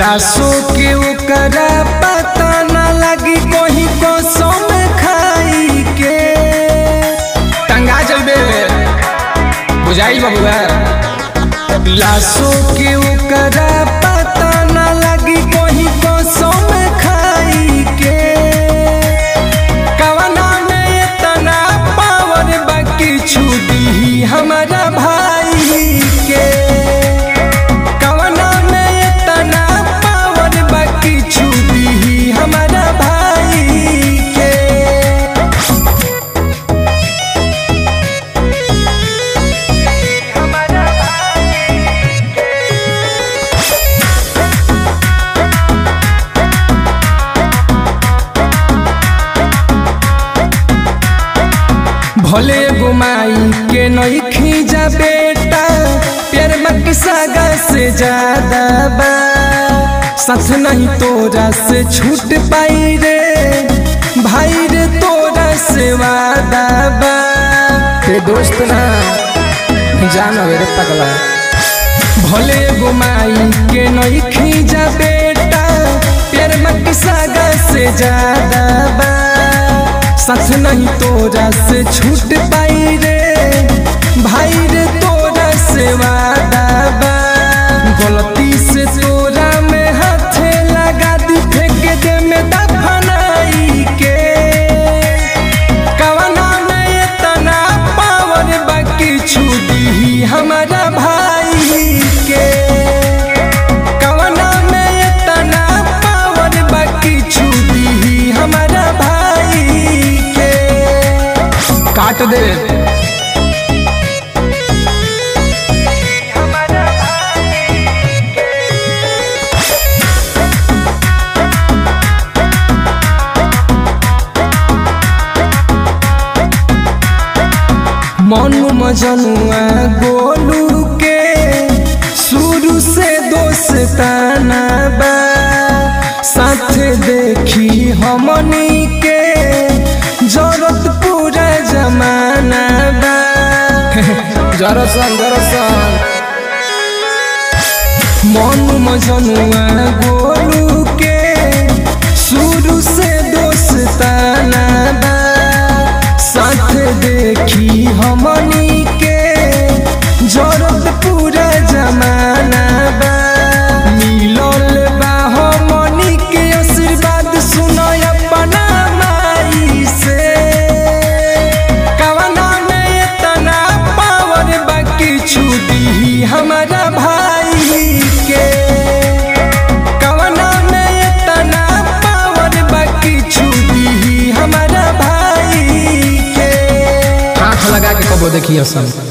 लाशों के ओकरा पता न लगी कोही कसम खाई के टंगा जलबे बुझाई बबुआ लाशों के ओकरा पता न लगी कोही कसम खाई के कवना में इतना पावर बाकी छुदी हमारा भाई के कवना में इतना पावर बाकी छुदी हमारा भाई के भले गुमाई के नहीं खींचा बेटा प्यार मत सागा से ज्यादा बा सच नहीं तोरा से छूट पाई रे भाई रे तोरा से वादा बा ते दोस्त ना जानो रे पगला भले गुमाई के नहीं खींचा बेटा प्यार मत सागा से ज्यादा बा सच नहीं तोरा से छूट पाई रे भाई रे तोरा से वादा बा गलती से तोरा में हाथ लगा दी फेंक दे में दफनाई के कवना में इतना पावर बाकी छुदी हमारा भाई के कवना में इतना पावर बाकी छुदी हमारा भाई के काट दे मनु मजनुआ गोलू के शुरू से दोस्ताना बा साथ देखी हमनी के जरूरत पूरा जमाना बा जरसन जरसन मनु मजनुआ गोलू के शुरू से दोस्ताना बा साथ देखी हमनी के जरूरत पूरा जमाना बा मिलल बा हमनी के आशीर्वाद सुनो अपना माई से कवना में इतना पावर बाकी छुदी हमारा भाई के कवना में इतना पावर बाकी छुदी हमारा भाई के आँख लगा के कबो देखिए सब